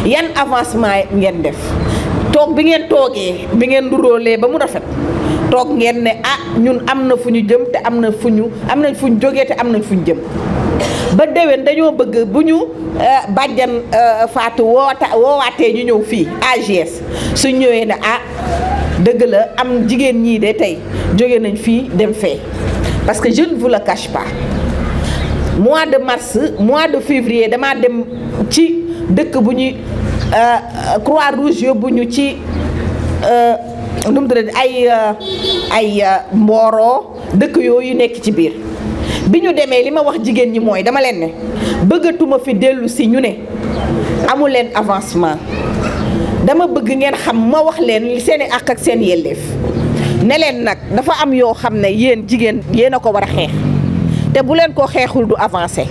yan avancement ngeen def toog bi ngeen toogee bi ngeen duróolee ba mu rafet toog ngeen ne ah ñun am na fu ñu jëm te am na fu ñu am nañ fu ñu jógee te am nañ fu ñu jëm ba déwén dañoo bëgg bu ñu bàjjan Fatou woota woowaatee ñu ñëw fii AGS su ñëwee ne ah dëgg la am jigéen ñii de tey jóge nañ fii dem fee parce que je ne vous le cache pas mois de mars mois de février damaa dem ci dëkk bu ñuy croix rouge yóbbu ñu ci nu mu tuddati ay ay mbooroo dëkk yooyu nekk ci biir bi ñu demee li ma wax jigéen ñi mooy dama leen ne bëggatuma fi dellu si ñu ne amu leen avancement dama bëgg ngeen xam ma wax leen seeni àq ak seen yelleef ne leen nag dafa am yoo xam ne yéen jigéen yéen a ko war a xeex te bu leen ko xeexul du avancer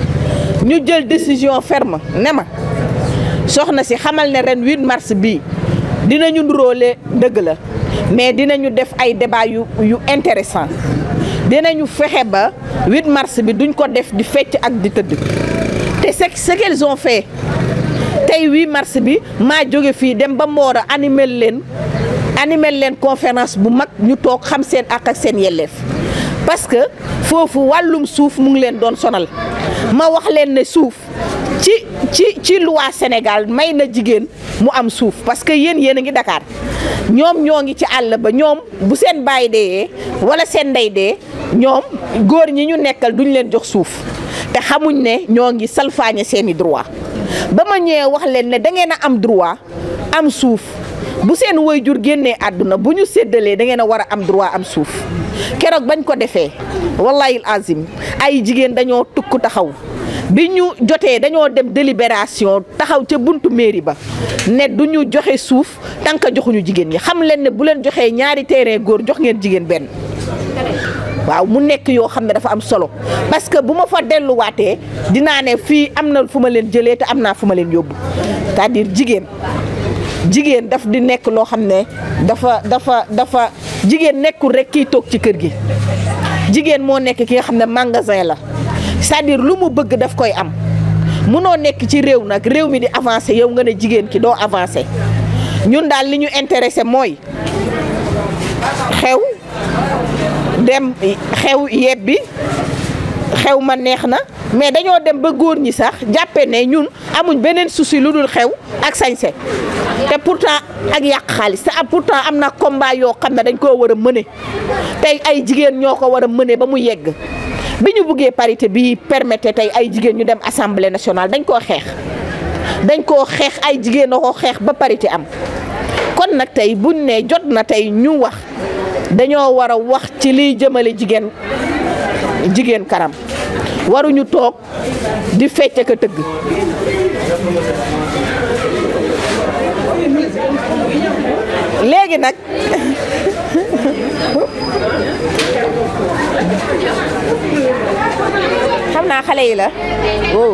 ñu jël décision ferme ne ma soxna si xamal ne ren 8 mars bii dinañu nduróole dëgg la mais dinañu def ay débat yu yu intéressant dinañu fexe ba 8 mars bi duñ ko def di fecc ak di tëdd te c'est ce qu'elles ont fait tey 8 mars bi maa jóge fii dem ba Mboro animel leen animel leen conférence bu mag ñu toog xam seen àq ak seen yelleef parce que foofu wàllum suuf mu ngi leen doon sonal ma wax leen ne suuf ci ci ci loi Sénégal may na jigéen mu am suuf parce que yéen yéen a ngi Dakar ñoom ñoo ngi ci àll ba ñoom bu seen baay dee wala seen ndey dee ñoom góor ñi ñu nekkal duñ leen jox suuf te xamuñ ne ñoo ngi salfaañe seeni droit ba ma ñëwee wax leen ne da ngeen a am droit am suuf bu seen waajur génnee àdduna bu ñu séddalee da ngeen a war a am droit am suuf keroog bañ ko defee wallahi azim ay jigéen dañoo tukk taxaw bi ñu jotee dañoo dem délibération taxaw ca buntu mairie ba ne du ñu joxe suuf tant que joxuñu jigéen ñi xam leen ne bu leen joxee ñaari terrain góor jox ngeen jigéen benn waaw mu nekk yoo xam ne dafa am solo parce que bu ma fa delluwaatee dinaa ne fii am na fu ma leen jëlee te am naa fu ma leen yóbbu c'est-à-dire jigéen jigéen daf di nekk loo xam ne dafa dafa dafa jigéen nekkul rek kiy toog ci kër gi jigéen moo nekk ki nga xam ne magasin la c'est-à-dire lu mu bëgg daf koy am munoo nekk ci réew nag réew mi di avancer yow nga ne jigéen ki doo avancer ñun daal li ñu intéressé mooy xew dem xew yebbi xew ma neex na mais dañoo dem ba góor ñi sax jàppe ne ñun amuñ beneen souci lu dul xew ak sañse te pourtant ak yàq xaalis te pourtant am na combat yoo xam ne dañ koo war a mëne tey ay jigéen ñoo ko war a mëne ba mu yegg bi ñu buggee parité bi permettre tey ay jigéen ñu dem assemblée nationale dañ koo xeex dañ koo xeex ay jigéen a ko xeex ba parité am kon nag tey buñ ne jot na tey ñu wax dañoo war a wax ci liy jëmale jigéen jigéen kanam waruñu toog di fecc ka tëgg léegi nag xam naa xale yi la wow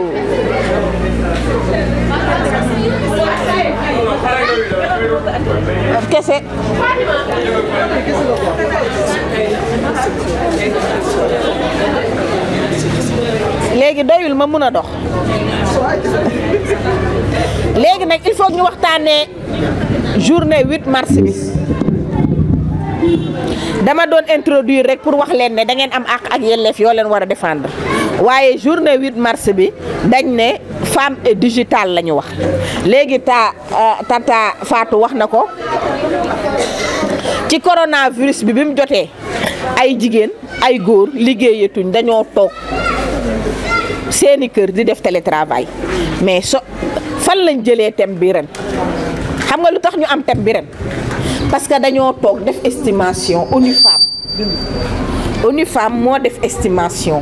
kese léegi doyul ma mun a dox léegi nag il faut ñu waxtaanee journée 8 mars bi dama doon introduire rek pour wax leen ne da ngeen am àq ak yelleef yoo leen war a défendre waaye journée 8 mars bi dañ ne femme et digital la ñu wax léegi ta tata Fatou wax na ko ci coronavirus bi bi mu jotee ay jigéen ay góor liggéeyatuñ dañoo toog seeni kër di def télétravail mais so fan lañ jëlee thème bi ren xam nga lu tax ñu am thème bi ren parce que dañoo toog def estimation ONU Femmes ONU Femmes moo def estimation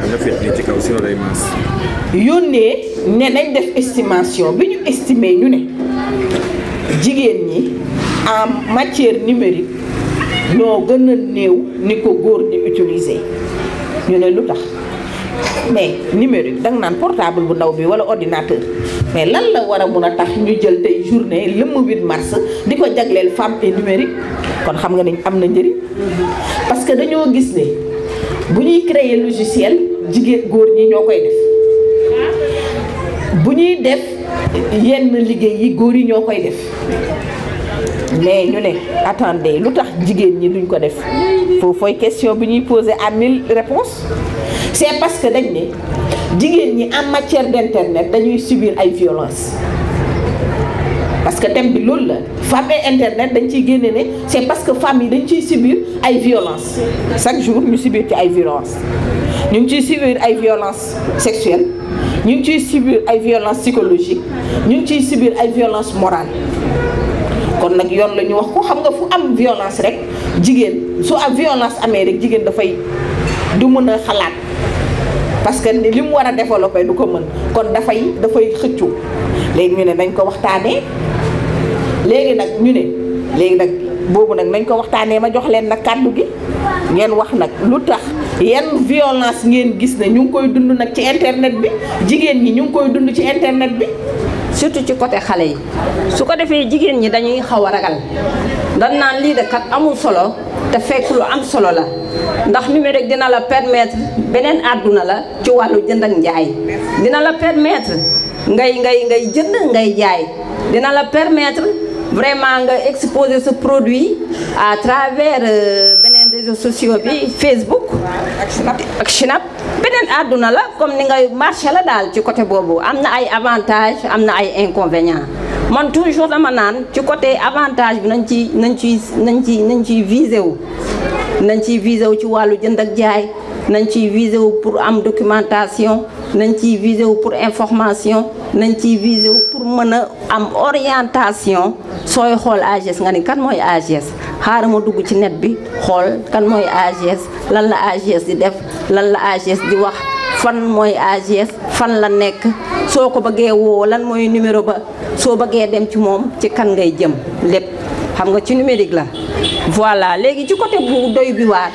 yónnee ne nañ def estimation bi ñu estimé ñu ne jigéen ñi en matière numérique ñoo gën a néew ni ko góor di utiliser ñu ne lu tax mais numérique danga naan portable bu ndaw bi wala ordinateur mais lan la war a mun a tax ñu jël tey journée lëmm 8 mars di ko jagleel femme et numérique kon xam nga ni am na njëriñ parce que dañoo gis ne bu ñuy créer logiciel jigéen góor ñi ñoo koy def bu ñuy def yenn liggéey yi góor yi ñoo koy def mais ñu ne attendez lu tax jigéen ñi duñ ko def foofooy question bi ñuy poser à mille réponses c'est parce que dañ ne jigéen ñi en matière d'internet dañuy subir ay violences parce que thème bi loolu la femme et internet dañ ciy génne ne c'est parce que femmes yi dañ ciy subir ay violences chaque jour ñu subir ci ay violences ñu ngi ciy subir ay violences sexuelles ñu ngi ciy subir ay violences psychologiques ñu ngi ciy subir ay violences morales kon nag yoon la ñu wax ko xam nga fu am violence rek jigéen su am violence amee rek jigéen dafay du mën a xalaat parce que li mu war a développer du ko mën kon dafay dafay xëccu léegi ñu ne nañ ko waxtaanee léegi nag ñu ne léegi nag boobu nag nañ ko waxtaanee ma jox leen nag kàddu gi ngeen wax nag lu tax yan violence ngeen gis ne ñu ngi koy dund nag ci internet bi jigéen ñi ñu ngi koy dund ci internet bi surtout ci côté xale yi su ko defee jigéen ñi dañuy xaw a ragal dañ naan lii de kat amul solo te fekk lu am solo la ndax numérique dina la permettre beneen àdduna la ci wàllu jënd ak njaay dina la permettre ngay ngay ngay jënd ngay jaay dina la permettre vraiment nga exposer ce produit à travers beneen réseaux sociaux bi Facebook ak Snap beneen àdduna la comme ni ngay marché la daal ci côté boobu am na ay avantages am na ay inconvénients man toujours dama naan ci côté avantage bi nañ ci nañ ci nañ ci nañ ciy visé wu nañ ciy visé wu ci wàllu jënd ak jaay nañ ciy visé wu pour am documentation nañ ciy visé wu pour information nañ ciy visé wu pour mën a am orientation sooy xool AGS nga ni kan mooy AGS xaaral ma dugg ci net bi xool kan mooy AGS lan la AGS di def lan la AGS di wax fan mooy AGS fan la nekk soo ko bëggee woo lan mooy numéro ba soo bëggee dem ci moom ci kan ngay jëm lépp xam nga ci numérique la voilà léegi ci côté bu doy bi waar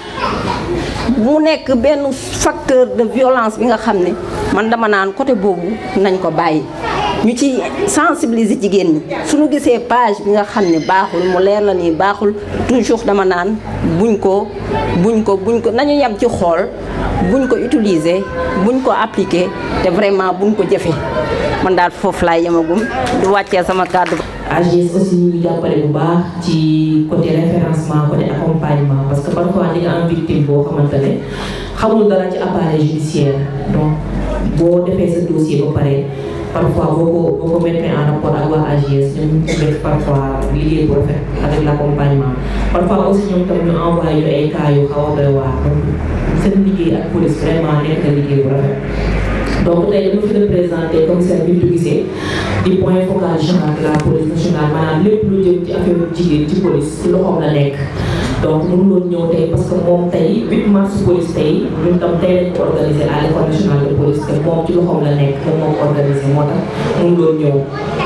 mu nekk benn facteur de violence bi nga xam ne man dama naan côté boobu nañ ko bàyyi ñu ci sensibiliser jigéen ñi suñu gisee page bi nga xam ne baaxul mu leer la nii baaxul toujours dama naan buñ ko buñ ko buñ ko nañu yem ci xool buñ ko utiliser buñ ko appliquer te vraiment buñ ko jëfee man daal foofu laay yemagum di wàccee sama kàddu AGS aussi ñu ngi jàppale bu baax ci côté référencement côté accompagnement parce que parfois di nga am victime boo xamante ne xamul dara ci appareil judiciaire donc boo defee sa dossier ba pare parfois boo ko boo ko mettre en rapport ak waa AGS ñoom ñu def parfois liggéey bu rafet avec l' accompagnement parfois aussi ñoom tam ñu envoyé ñu ay cas yu xaw a doy waar donc seen liggéey ak police vraiment nekk na liggéey bu rafet donc tey dama fi représenté commissaire Bintou Guissé di point focal général de la police nationale maanaam lépp lu jëm ci affaire jigéen ci police ci loxoom la nekk donc mënu loon ñëw tey parce que moom tey 8 mars police tey ñun tam tey lañ ko organisé à l'école nationale de police te moom ci loxoom la nekk moom moo ko organisé moo tax mënu loon ñëw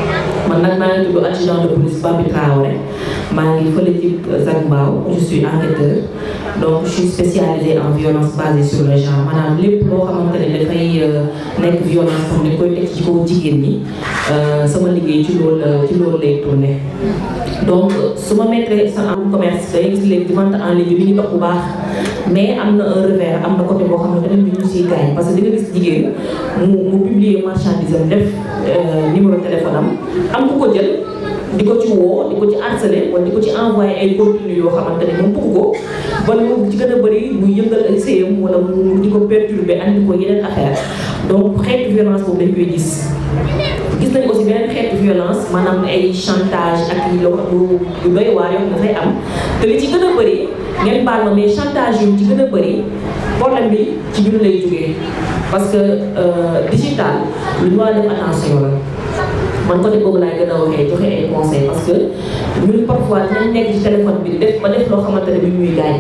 man nag maa ngi tudd adjudant de police Bambi Traoré maa ngi fële ci Zac Mbao je suis enquêteur donc je suis spécialisée en violence basée sur le genre maanaam lépp loo xamante ne dafay nekk violence comme ni koy teg ci kaw jigéen ñi sama liggéey ci loolu ci loolu lay tourné donc su ma mettre sa am commerce day gis léegi vente en ligne bi ñu dox bu baax mais am na un revers am na côté boo xam ne tamit ñu siy gaañ parce que di nga gis jigéen mu mu publier marchandise am def numéro téléphone am am ku ko jël di ko ci woo di ko ci harcelé wala di ko ci envoyé ay contenu yoo xamante ne moom bëgg ko ba lu ci gën a bëri muy yëngal ay séyam wala mu di ko perturbé andi ko yeneen affaire donc xeetu violence boobu dañ koy gis gis nañ aussi beneen xeetu violence maanaam ay chantage ak loo lu doy waar yoo xam dafay am te li ci gën a bëri ngeen baal ma mais chantage yu ci gën a bëri problème bi ci ñun lay jógee parce que digital lu ñu war a def attention la man côté boobu laay gën a waxee joxe ay conseils parce que ñun parfois dinañ nekk ci téléphone bi def ba def loo xamante ne bi ñuy gaañ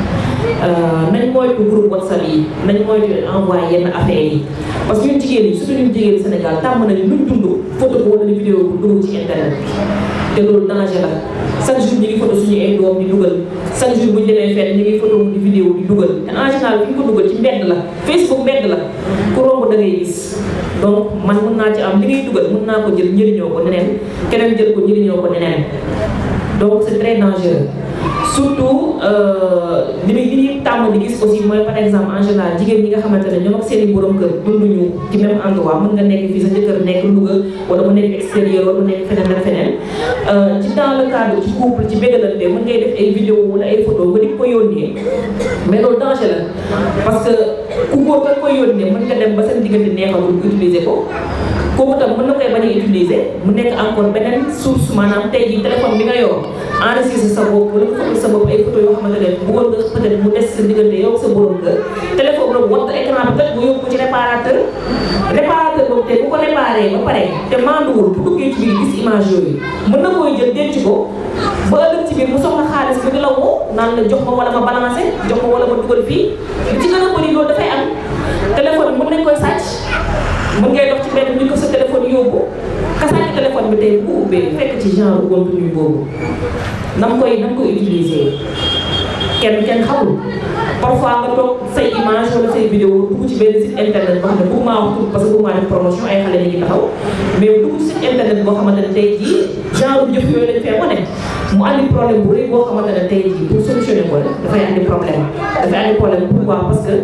nañ moytu groupe whatsapp yi nañ moytu envoyé yenn affaires yi parce que ñun jigéen ñi surtout ñun jigéen Sénégal tàmm nañu luñ dund photo ko wala vidéo bu dugg ci internet te loolu danger la chaque jour ñu ngi photo suñu ay doom di dugal chaque jour bu ñu demee fenn ñu ngi photo di vidéo di dugal te en général fi ñu ko dugal ci mbedd la Facebook mbedd la ku romb da ngay gis donc man mën naa ci am li ngay dugal mën naa ko jël njëriñoo ko neneen keneen jël ko njëriñoo ko neneen donc c'est très dangereux surtout li muy li ñuy tàmm di gis aussi mooy par exemple en général jigéen ñi nga xamante ne ñoom ak seen i borom kër dunduñu ci même endroit mën nga nekk fii sa jëkkër nekk Louga wala mu nekk extérieur wala mu nekk feneen ak feneen ci dans le cadre ci couple ci bégalante mën ngay def ay vidéo wala ay photo nga di ko yónnee mais loolu danger la parce que ku góor nga koy yónnee mën nga dem ba seen diggante neexatul utiliser ko kooku tam mën na koy bañ a utiliser mu nekk encore beneen source maanaam tey jii téléphone bi nga yor enregistré sa bopp wala nga photo sa bopp ay photo yoo xamante ne bëggoon nga peut-être mu des sa diggante yow sa borom kër téléphone boobu watt écran bi tëj nga yóbbu ko ci réparateur réparateur boobu te bu ko réparé ba pare te manduwul bu duggee ci biir gis image yooyu mën na koy jël denc ko ba ëllëg ci biir mu soxla xaalis bi di la woo naan la jox ma wala ma balancé jox ma wala ma dugal fii li ci gën a bëri loolu dafay am téléphone bi mën nañ koy sàcc mën ngay dox ci benn ñu ko sa téléphone yóbbu kasaati téléphone bi tey bu ubbee fekk ci genre contenu boobu na mu koy na mu koy utiliser kenn kenn xamul parfois nga toog say image wala say vidéo dugg ci benn site internet boo xam ne bëgg maa wax tur parce que bëgg maa def promotion ay xale ñu ngi taxaw mais dugg ci site internet boo xamante ne tey jii genre jëf yooyu lañ fee wane mu andi problème bu rëy boo xamante ne tey jii pour solutionner ko dafay andi problème dafay andi problème pourquoi parce que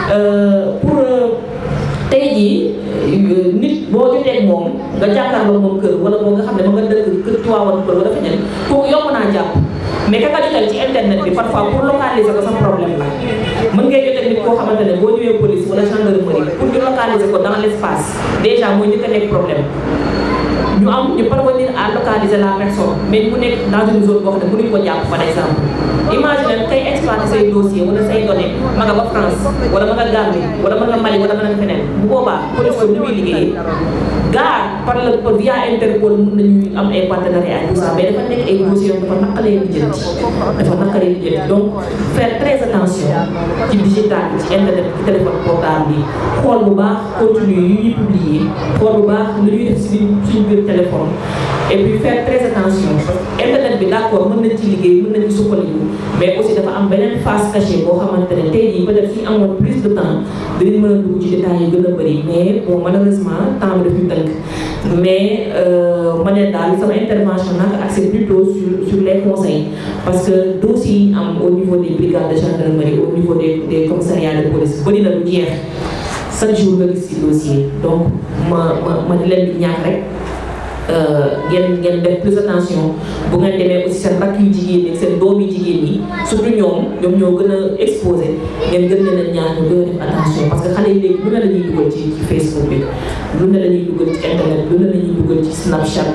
pour tey jii nit boo jotee ak moom nga jàkkaarloo moom kër wala boo nga xam ne ma nga dëkk kër Tiwaawan kër wala feneen kooku yomb naa jàpp mais ka nga jotal ci internet bi parfois pour localiser ko sa problème la mën ngay jotee nit koo xamante ne boo ñëwee police wala gendarmerie pour ñu localiser ko dans l' espace déjà mooy njëkk a nekk problème ñu am ñu parvenir à localiser la personne mais mu nekk dans une zone boo xam ne mënuñu ko jàpp par exemple imagine kay exploiter say dossier wala say données ma nga ba France wala ma nga Gambie wala ma nga Mali wala ma nga feneen bu boobaa police boobu ni muy liggéeyee gaar par le via Interpol mën nañu am ay partenariat tout ça mais dafa nekk ay dossiers yoo dafa naqalee lijjanti dafa naqalee lijjanti donc faire très attention ci digital ci internet ci téléphone portable bi xool bu baax contenu yu ñuy publier xool bu baax lu ñuy def si suñu biir téléphone et puis faire très attention parce que internet bi d' accord mën nañ ci liggéey mën nañ ci sukkaliku mais aussi dafa am beneen face cachée boo xamante ne tey jii peut-être suñu amoon plus de temps dinañ mën a dugg ci détails yi gën a bëri mais bon malheureusement temps bi daf ñu tënk mais ma ne daal sama intervention nag axé plutôt sur sur les conseils parce que dossiers yi am au niveau des brigades de gendarmerie au niveau des des commissariats de police bëri na lu jeex chaque jour nga gis ci dossier donc ma ma ma di leen di ñaax rek ngeen ngeen def plus attention bu ngeen demee aussi seen rakk yu jigéen ñi seen doom yu jigéen ñi surtout ñoom ñoom ñoo gën a exposé ngeen gën leen a ñaan ñu gën a def attention parce que xale yi léegi lu ne la ñuy dugal ci ci Facebook bi lu ne la ñuy dugal ci internet lu ne la ñuy dugal ci Snapchat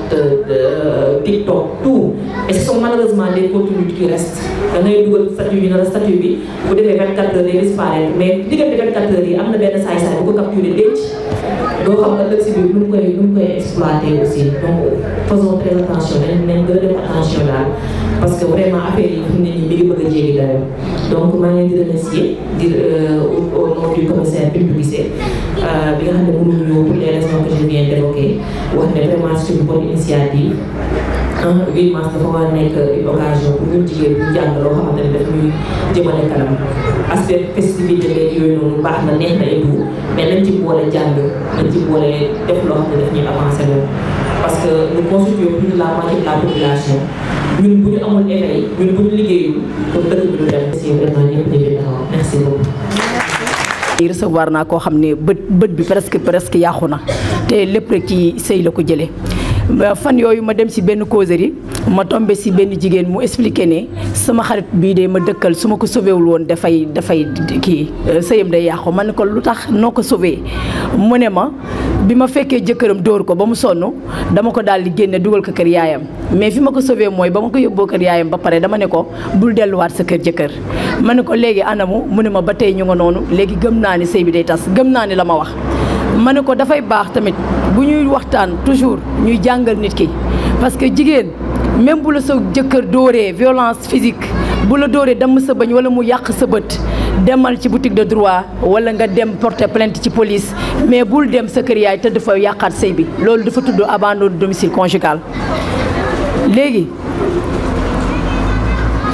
TikTok tout et ce sont malheureusement des contenus qui restent da ngay dugal statut yi na la statut bi bu defee 24 heures day disparaître mais diggante 24 heures yi am na benn saay-saay bu ko capturé denc doo xam ëllëg si biir nu mu koy nu mu koy exploité aussi donc faisons très attention nañ nañ gën a def attention daal parce que vraiment affaire yi fi mu ne nii mi ngi bëgg a jéggi dayoo donc maa ngi leen di remercier di au nom du commissaire Bintou Guissé bi nga xam ne mënuñu ñëw pour les raisons que je viens d'évoquer wax ne vraiment c'est une bonne initiative ah 8 mars dafa war a nekk une occasion pour ñun jigéen ñu jàng loo xamante ne daf ñuy jëmale kanam aspect festivité beeg yooyu noonu baax na neex na et tout mais nañ ci boole jàng nañ ci boole def loo xam ne daf ñuy avancer loolu parce que nous constituons plus de la moitié de la population ñun bu ñu amul éveil ñun bu ñu liggéeyul pour dëkk bi du dem c'est vraiment ñëpp ñu fi taxaw merci beaucoup. recevoir naa koo xam ne bët bët bi presque presque yàqu na te lépp rek ci sëy la ko jëlee fan yooyu ma dem si benn causerie ma tombé si benn jigéen mu expliqué ne sama xarit bii de ma dëkkal su ma ko sauvé wul woon dafay dafay kii sëyam day yàqu ma ne ko lu tax noo ko sauvé mu ne ma bi ma fekkee jëkkëram dóor ko ba mu sonn dama ko daal di génne dugal ko kër yaayam mais fi ma ko sauvé mooy ba ma ko yóbboo kër yaayam ba pare dama ne ko bul delluwaat sa kër jëkkër ma ne ko léegi anamu mu ne ma ba tey ñu nga noonu léegi gëm naa ni sëy bi day tas gëm naa ni la ma wax ma ne ko dafay baax tamit bu ñuy waxtaan toujours ñuy jàngal nit ki parce que jigéen même bu la sa jëkkër dóoree violence physique bu la dóoree damm sa bañ wala mu yàq sa bët demal ci boutique de droit wala nga dem porter plainte ci police mais bul dem sa kër yaay te dafa yàqaat sëy bi loolu dafa tudd abandon de domicile conjugal léegi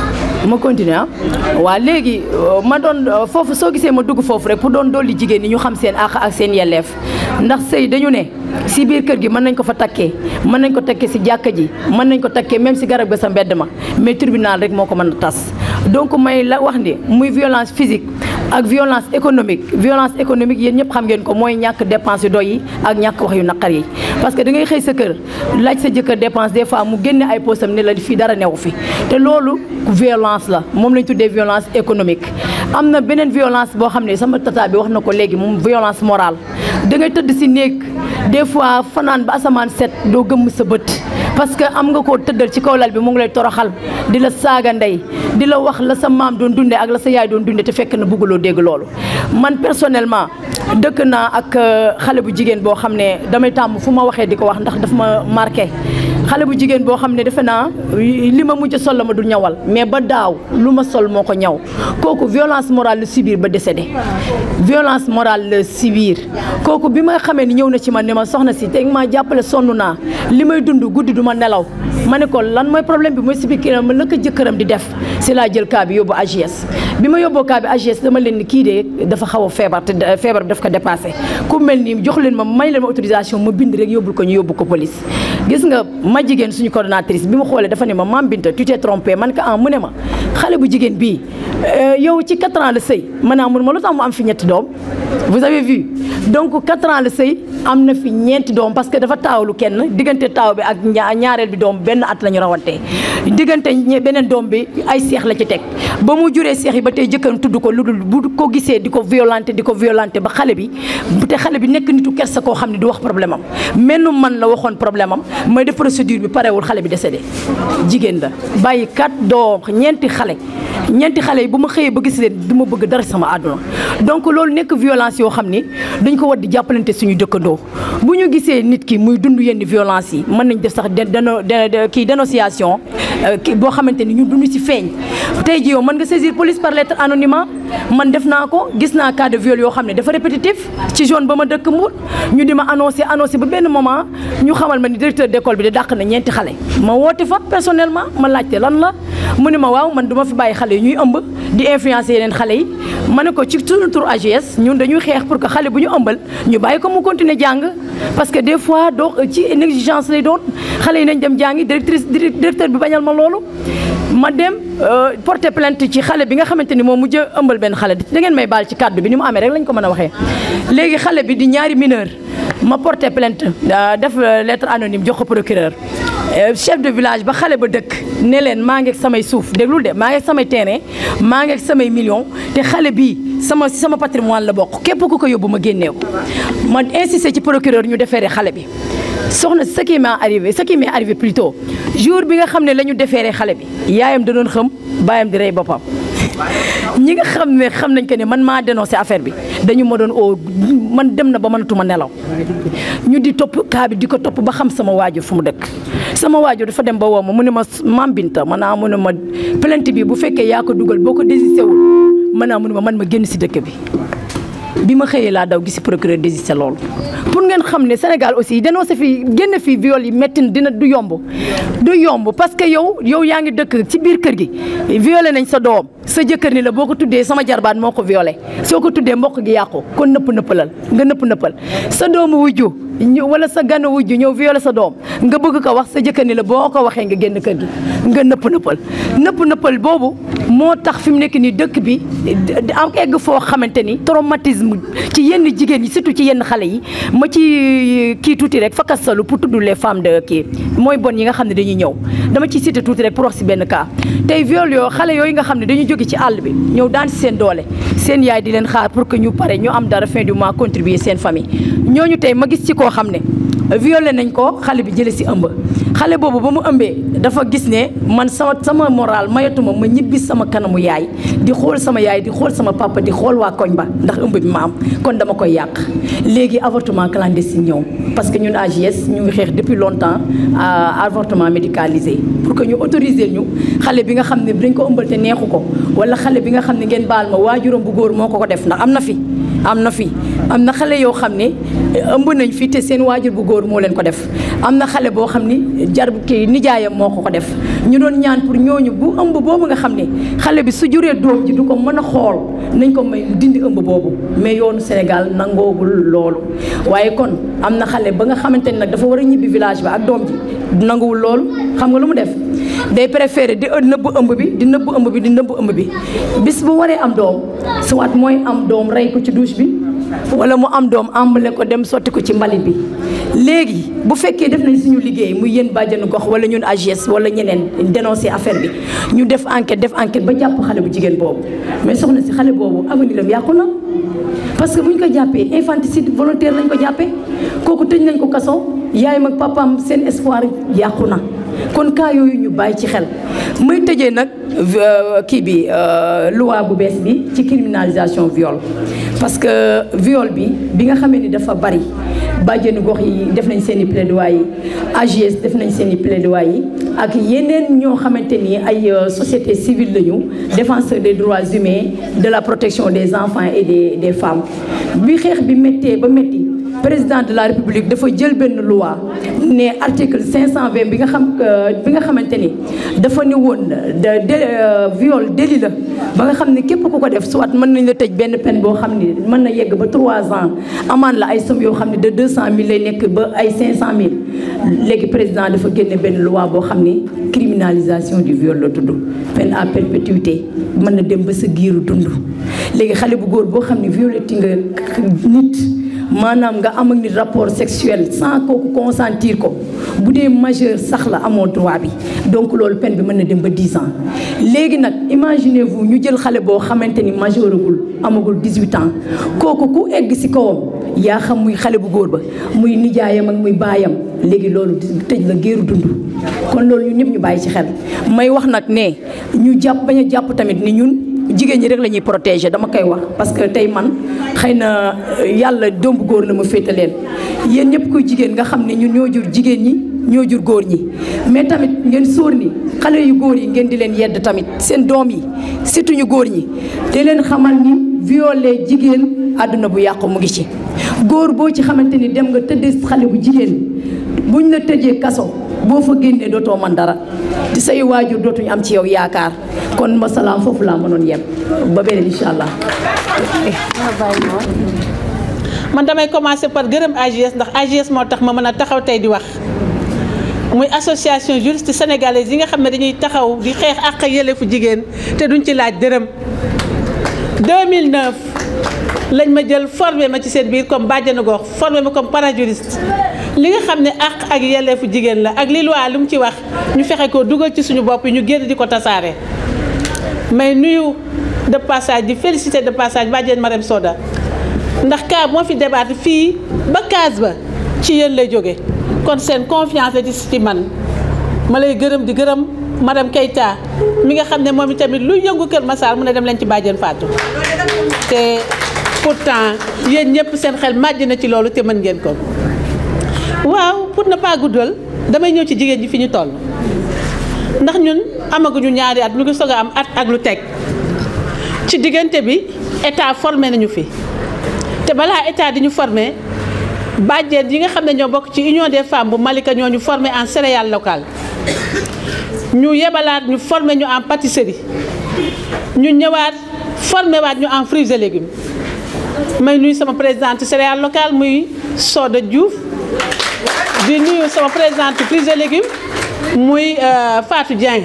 ma continuer ah waa léegi ma doon foofu soo gisee ma dugg foofu rek pour doon dolli jigéen ñi ñu xam seen àq ak seen yelleef ndax sëy dañu ne si biir kër gi mën nañ ko fa takkee mën nañ ko takkee si jàkka ji mën nañ ko takkee même si garab ga sa mbedd ma mais tribunal rek moo ko mën a tas donc may la wax ni muy violence physique ak violence économique violence économique yéen ñëpp xam ngeen ko mooy ñàkk dépense yu doy yi ak ñàkk wax yu naqar yi parce que da ngay xëy sa kër laaj sa jëkkër dépense des fois mu génne ay posam ne la fii dara newu fi te loolu violence la moom lañ tuddee violence économique am na beneen violence boo xam ne sama tata bi wax na ko léegi moom violence morale da ngay tëdd si néeg des fois fanaan ba asamaan set doo gëmm sa bët parce que am nga koo tëddal ci kaw lal bi mu ngi lay toroxal di la saaga ndey di la wax la sa maam doon dunde ak la sa yaay doon dunde te fekk na bëgguloo dégg loolu man personnellement dëkk naa ak xale bu jigéen boo xam ne damay tàmm fu ma waxee di ko wax ndax dafa ma marqué xale bu jigéen boo xam ne defe naa li ma mujj sol la ma du ñawal mais ba daaw lu ma sol moo ko ñaw kooku violence morale la subir ba décédé violence morale la subir kooku bi ma xamee ni ñëw na ci man ne ma soxna si te ma jàppale sonn naa li may dund guddi du ma nelaw ma ne ko lan mooy problème bi mooy si biir ma la ko jëkkëram di def si laa jël cas bi yóbbu AGS bi ma yóbboo cas bi AGS dama leen ni kii de dafa xaw a feebar te feebar bi daf ko dépassé ku mel nii jox leen ma may leen ma autorisation ma bind rek yóbbul ko ñu yóbbu ko police gis nga ma jigéen suñu coordonnatrice bi ma xoolee dafa ne ma maam Binta tu t'es trompé man ka ah mu ne ma xale bu jigéen bii yow ci 4 ans la sëy ma naa mun ma lu tax mu am fi ñetti doom vous avez vu donc 4 ans la sëy am na fi ñeenti doom parce que dafa taawlu kenn diggante taaw bi ak ñaareel bi doom benn at la ñu rawantee diggante beneen doom bi ay seex la ci teg ba mu juree seex yi ba tey jëkkëram tudd ko lu dul bu ko gisee di ko violenté di ko violenté ba xale bi te xale bi nekk nitu kersa koo xam ne du wax problème am mennu man la waxoon problème am mooy def procédure bi parewul xale bi décédé jigéen la bàyyi kat doom ñeenti xale ñeenti xale yi bu ma xëyee ba gis leen du ma bëgg dara sama àdduna donc loolu nekk violence yoo xam ni dañ ko war di jàppalante suñu dëkkandoo bu ñu gisee nit ki muy dund yenn violence yi mën nañ def sax deno kii dénonciation kii boo xamante ni ñu dund ci feeñ tey ji yow mën nga saisir police par lettre anonymat man def naa ko gis naa cas de viol yoo xam ne dafa répétitif ci zone ba ma dëkk Mbour ñu di ma annoncé annoncé ba benn moment ñu xamal ma ni directeur d'école bi de dàq na ñeenti xale ma woote fa personnellement ma laajte lan la mu ne ma waaw man du ma fi bàyyi xale yi ñuy ëmb di influencer yeneen xale yi ma ne ko ci suñu tur AGS ñun dañuy xeex pour que xale bu ñu ëmbal ñu bàyyi ko mu continuer jàng parce que des fois doo ci négligence lay doon xale yi nañ dem jàngi directrice directeur bi bañal ma loolu ma dem porter plainte ci xale bi nga xamante ni moom mujj ëmbal benn xale da ngeen may baal ci kàddu bi ni mu amee rek lañ ko mën a waxee léegi xale bi di ñaari mineur ma porter plainte def lettre anonyme jox ko procureur chef de village ba xale ba dëkk ne leen maa ngi ak samay suuf déglul de maa ngi ak samay terrain maa ngi ak samay millions te xale bii sama sama patrimoine la bokk képp ku ko yóbbu ma génnee ko ma insisté ci procureur ñu defeere xale bi soxna ce qui m'est arrivé ce qui m'est arrivé plutôt jour bi nga xam ne la ñu defeere xale bi yaayam da doon xam baayam di rey boppam ñi nga xam ne xam nañ que ne man maa dénoncé affaire bi dañu ma doon oo man dem na ba mënatuma nelaw ñu di topp kaa bi di ko topp ba xam sama waajur fu mu dëkk sama waajur dafa dem ba woo ma mu ne ma maam Binta man naa mu ne ma plainte bi bu fekkee yaa ko dugal boo ko désisté wul man naa mu ne ma man ma génn si dëkk bi bi ma xëyee laa daw gisi procureur désisté loolu pour ngeen xam ne Sénégal aussi dénoncé fii génn fii viol yi métti na dina du yomb du yomb parce que yow yow yaa ngi dëkk ci biir kër gi violé nañ sa doom sa jëkkër ni la boo ko tuddee sama jarbaat moo ko violé soo ko tuddee mbokk gi yàqu kon nëpp nëppalal nga nëpp nëppal sa doomu wujju wala sa gànn wujju ñëw violé sa doom nga bëgg ko wax sa jëkkër ni la boo ko waxee nga génn kër gi nga nëpp nëppal nëpp nëppal boobu moo tax fi mu nekk nii dëkk bi am egg foo xamante ni traumatisme ci yenn jigéen ñi surtout ci yenn xale yi ma ci kii tuuti rek fakkasalu pour tudd les femmes de kii mooy bon yi nga xam ne dañuy ñëw dama ciy cité tuuti rek pour wax si benn cas tey viol yoo xale yooyu nga xam ne dañuy jóge ci àll bi ñëw daan si seen doole seen yaay di leen xaar pour que ñu pare ñu am dara fin du mois contribuer seen famille ñooñu tey ma gis ci koo xam ne violé nañ ko xale bi jële si ëmb xale boobu ba mu ëmbee dafa gis ne man sama sama moral mayatuma ma ñibbi sama kanamu yaay di xool sama yaay di xool sama papa di xool waa koñ ba ndax ëmb bi ma am kon dama koy yàq léegi avortement clandestin ñëw parce que ñun AJS ñu ngi xeex depuis longtemps à avortement médicalisé pour que ñu autoriser ñu xale bi nga xam ne dañ ko ëmbal te neexu ko wala xale bi nga xam ne ngeen baal ma waajuram bu góor moo ko ko def ndax am na fi am na fi am na xale yoo xam ne ëmb nañ fi te seen waajur bu góor moo leen ko def am na xale boo xam ni jar kii nijaayam moo ko ko def ñu doon ñaan pour ñooñu bu ëmb boobu nga xam ne xale bi su juree doom ji du ko mën a xool nañ ko may dindi ëmb boobu mais yoonu Sénégal nangoogul loolu waaye kon am na xale ba nga xamante ne nag dafa war a ñibbi village ba ak doom ji nanguwul loolu xam nga lu mu def day préféré di nëbb ëmb bi di nëbb ëmb bi di nëbb ëmb bi bis bu waree am doom soit mooy am doom rey ko ci douche bi wala mu am doom ambale ko dem sotti ko ci mbalit bi léegi bu fekkee def nañ suñu liggéey muy yéen bàjjenu gox wala ñun AGS wala ñeneen dénoncer affaire bi ñu def enquête def enquête ba jàpp xale bu jigéen boobu mais soxna si xale boobu avenir am yàqu na parce que bu ñu ko jàppee infanticide volontaire lañ ko jàppee kooku tëj nañ ko kaso yaayam ak papaam seen espoir yàqu na kon cas yooyu ñu bàyyi ci xel may tëjee nag kii bi loi bu bees bi ci criminalisation viol parce que viol bi bi nga xamee ni dafa bari bàjjenu gox yi def nañ seen i plaidoyer yi AGS def nañ seen i plaidoyer yi ak yeneen ñoo xamante ni ay société civile lañu défenseur des droits humains de la protection des enfants et des des femmes bi xeex bi méttee ba métti président de la république dafa jël benn loi ne article 520 bi nga xam bi nga xamante ni dafa ne woon de viol délit la ba nga xam ne képp ku ko def soit mën nañ la tëj benn peine boo xam ni mën na yegg ba 3 ans amaan la ay somme yoo xam ne de 200000 lay nekk ba ay 500000 léegi président dafa génne benn loi boo xam ni criminalisation du viol la tudd peine à perpétuité mën na dem ba sa giiru dund léegi xale bu góor boo xam ne violé ti nga nit maanaam nga am ak nit rapport sexuel sans kooku consentir ko bu dee majeur sax la amoo droit bi donc loolu peine bi mën na dem ba 10 ans léegi nag imaginez vous ñu jël xale boo xamante ni majeuragul amagul 18 ans kooku ku egg ci kawam yaa xam muy xale bu góor ba muy nijaayam ak muy baayam léegi loolu tëj la géeru dund kon loolu ñun ñëpp ñu bàyyi ci xel may wax nag ne ñu jàpp bañ a jàpp tamit ni ñun jigéen ñi rek la ñuy protéger dama koy wax parce que tey man xëy na yàlla doom bu góor la ma féete leen yéen ñëpp koy jigéen nga xam ne ñun ñoo jur jigéen ñi ñoo jur góor ñi mais tamit ngeen sóor ni xale yu góor yi ngeen di leen yedd tamit seen doom yi surtout ñu góor ñi te leen xamal ni violé jigéen àdduna bu yàqu mu ngi ci góor boo ci xamante ni dem nga tëddee xale bu jigéen buñ la tëjee kaso boo fa génnee dootoo man dara di say waajur dootuñu am ci yow yaakaar kon masalaam foofu laa mënoon yem ba beneen incha allah. man damay commencer par gërëm AGS ndax AGS moo tax ma mën a taxaw tey di wax muy association juriste sénégalaise yi nga xam ne dañuy taxaw di xeex àq ak yelleefu jigéen te duñ ci laaj dërëm 2009 lañ ma jël formé ma ci seen biir comme bàjjanu gox formé ma comme parajuriste li nga xam ne àq ak yelleefu jigéen la ak li loi lu mu ci wax ñu fexe ko dugal ci suñu bopp yi ñu génn di ko tasaare mais nuyu de passage di félicité de passage bàjjen Marème Soda ndax cas moo fi débat fii ba case ba ci yéen lay jóge kon seen confiance la ci ci man ma lay gërëm di gërëm madame Keita mi nga xam ne moom itamit lu yëngu Kër Massar mu ne dem leen ci bàjjen Fatou te pourtant yéen ñëpp seen xel màjj na ci loolu te mën ngeen ko waaw pour ne pas guddal damay ñëw ci jigéen ji fi ñu toll ndax ñun amaguñu ñaari at ñu ngi soog a am at ak lu teg ci diggante bi état formé nañu fi te balaa état di ñu formé bàjjen yi nga xam ne ñoo bokk ci union des femmes bu Malika ñoo ñu formé en céréales locales ñu yebalaat ñu formé ñu en pâtisserie ñu ñëwaat formé waat ñu en fruits et légumes may nuyu sama présidente céréales locales muy Soda Diouf di nuyu sama présidente fruits et légumes muy Fatou Dieng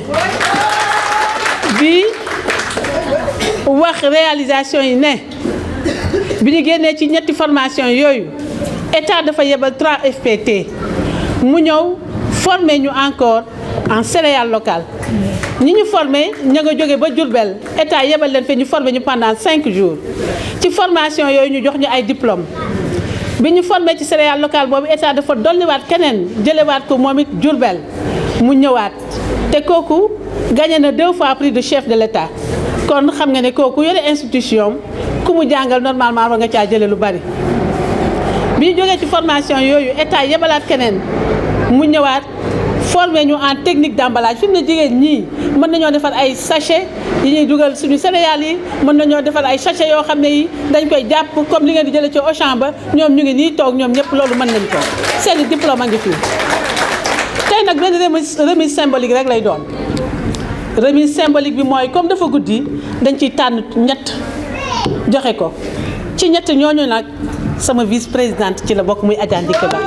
bi wax réalisation yi ne bi ñu génnee ci ñetti formation yooyu état dafa yebal 3 FPT mu ñëw former ñu encore en céréales locales ñi ñu formé ña nga jóge ba Diourbel état yebal leen fi ñu formé ñu pendant 5 jours ci formation yooyu ñu jox ñu ay diplôme bi ñu formé ci céréales locales boobu état dafa dolliwaat keneen jëlewaat ko moom it Diourbel mu ñëwaat te kooku gagné na deux fois prix de chef de l'état kon xam nga ne kooku yore institution ku mu jàngal normalement war nga caa jële lu bari bi ñu jógee ci formation yooyu état yebalaat keneen mu ñëwaat formé ñu en technique d'emballage fi mu ne jigéen ñii mën nañoo defar ay sachet yi ñuy dugal suñu céréales yi mën nañoo defar ay sachet yoo xam ne yi dañ koy jàpp comme li ngeen di jëlee ci Auchan ba ñoom ñu ngi nii toog ñoom ñëpp loolu mën nañ ko seeni diplôme a ngi fii tey nag benn remise remise symbolique rek lay doon remise symbolique bi mooy comme dafa guddi dañ ciy tànn ñett joxe ko ci ñett ñooñu nag sama vice présidente ci la bokk muy Adja Ndike Ba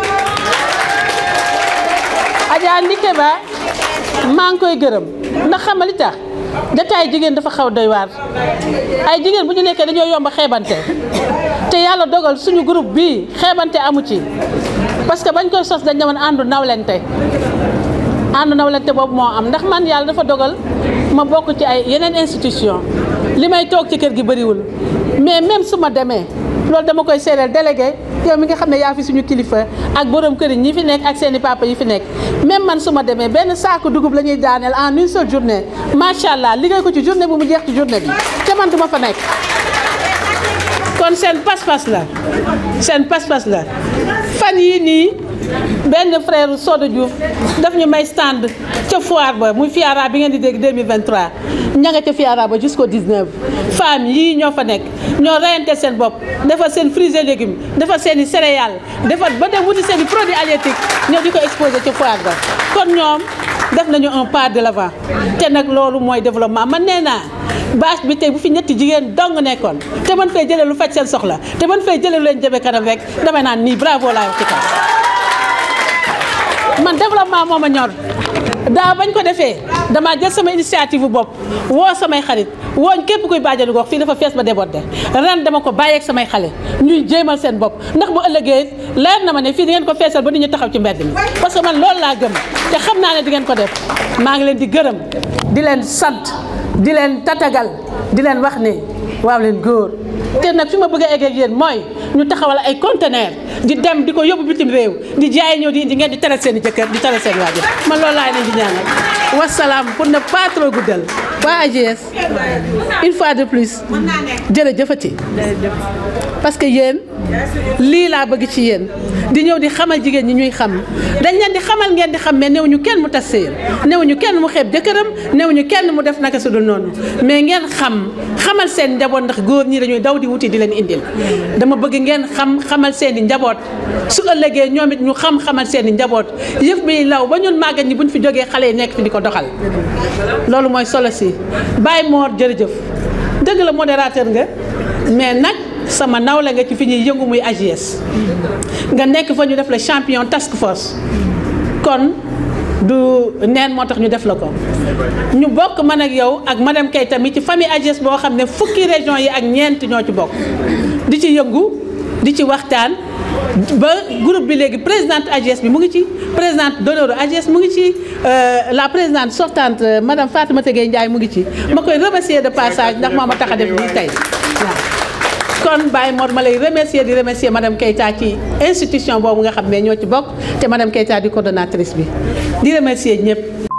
Adja Ndike Ba maa ngi koy gërëm ndax xam nga li tax jataay jigéen dafa xaw doy waar ay jigéen bu ñu nekkee dañoo yomb a xeebante te yàlla dogal suñu groupe bii xeebante amu ci parce que bañ koy sos dañ demoon àndu nawlente àndu nawlente boobu moo am ndax man yàlla dafa dogal ma bokk ci ay yeneen institution li may toog ci kër gi bëriwul mais même su ma demee loolu dama koy seereel délégué yow mi nga xam ne yaa fi suñu kilifa ak borom kër yi ñi fi nekk ak seeni papa yi fi nekk même man su ma demee benn saaku dugub la ñuy daaneel en une seule journée macha allah liggéey ko ci journée bu mu jeex ci journée bi te man du ma fa nekk. kon seen pas-pas la seen pas-pas la fan yii nii benn frère Sodo Diouf daf ñu may stand ca foire ba muy FIARA bi ngeen di dégg 2023 ña nga ca FIARA ba jusqu'au 19 femmes yii ñoo fa nekk ñoo reyante seen bopp defar seen fruits et légumes defar seen i céréales defar ba dem wuti seen i produits halieutiques ñoo di ko exposé ca foire ba kon ñoom def nañu un pas de l'avant te nag loolu mooy développement man nee naa bâche bi tey bu fi ñetti jigéen dong nekkoon te man fay jëlee lu faj seen soxla te man fay jëlee lu leen jëme kanam rek damay naan nii bravo laa wax ci kaw man développement moo ma ñor daa bañ ko defee damaa jël sama initiative bu bopp woo samay xarit wooñ képp kuy bàjjali gox fii dafa fees ba débordé ren dama ko bàyyeeg samay xale ñuy jéemal seen bopp ndax bu ëllëgee leer na ma ne fii di ngeen ko feesal ba nit ñu taxaw ci mbedd mi parce que man loolu laa gëm te xam naa ne di ngeen ko def maa ngi leen di gërëm di leen sant di leen tatagal di leen wax ne waaw leen góor te nag fi ma bëgg a egg ak yéen mooy ñu taxawal ay conteneur di dem di ko yóbbu bitim réew di jaay ñëw di indi ngeen di teral seen i jëkkër di teral seen waajur man loolu laa leen di ñaanal wasalaam pour ne pas trop guddal waa AGS une fois de plus jërëjëfati parce que yéen lii laa bëgg ci yéen di ñëw di xamal jigéen ñi ñuy xam dañ leen di xamal ngeen di xam mais néew ñu kenn mu tas sëyam néew ñu kenn mu xeeb jëkkëram néew ñu kenn mu def naka su dul noonu mais ngeen xam xamal seen njaboot ndax góor ñi dañuy daw di wuti di leen indil dama bëgg ngeen xam xamal seen i njaboot su ëllëgee ñoom it ñu xam xamal seen i njaboot yëf bi law ba ñun màggat ñi buñ fi jógee xale yi nekk fi di ko doxal loolu mooy solo si Baye Mor jërëjëf dëgg la modérateur nga mais nag sama nawle nga ci fi ñuy yëngu muy AGS nga nekk fa ñu def la champion task force kon du neen moo tax ñu def la ko ñu bokk man ak yow ak madame Keita mi ci famille AGS boo xam ne fukki région yi ak ñeent ñoo ci bokk di ci yëngu di ci waxtaan ba groupe bi léegi présidente AGS bi mu ngi ci présidente d'honneur AGS mu ngi ci la présidente sortante madame Fatimata Gueye Ndiaye mu ngi ci ma koy remercier de passage ndax moo ma tax a def lii tey waaw kon Baye Mor ma lay remercier di remercier madame Keita ci institution boobu nga xam ne ñoo ci bokk te madame Keita di coordonnatrice bi di remercier ñëpp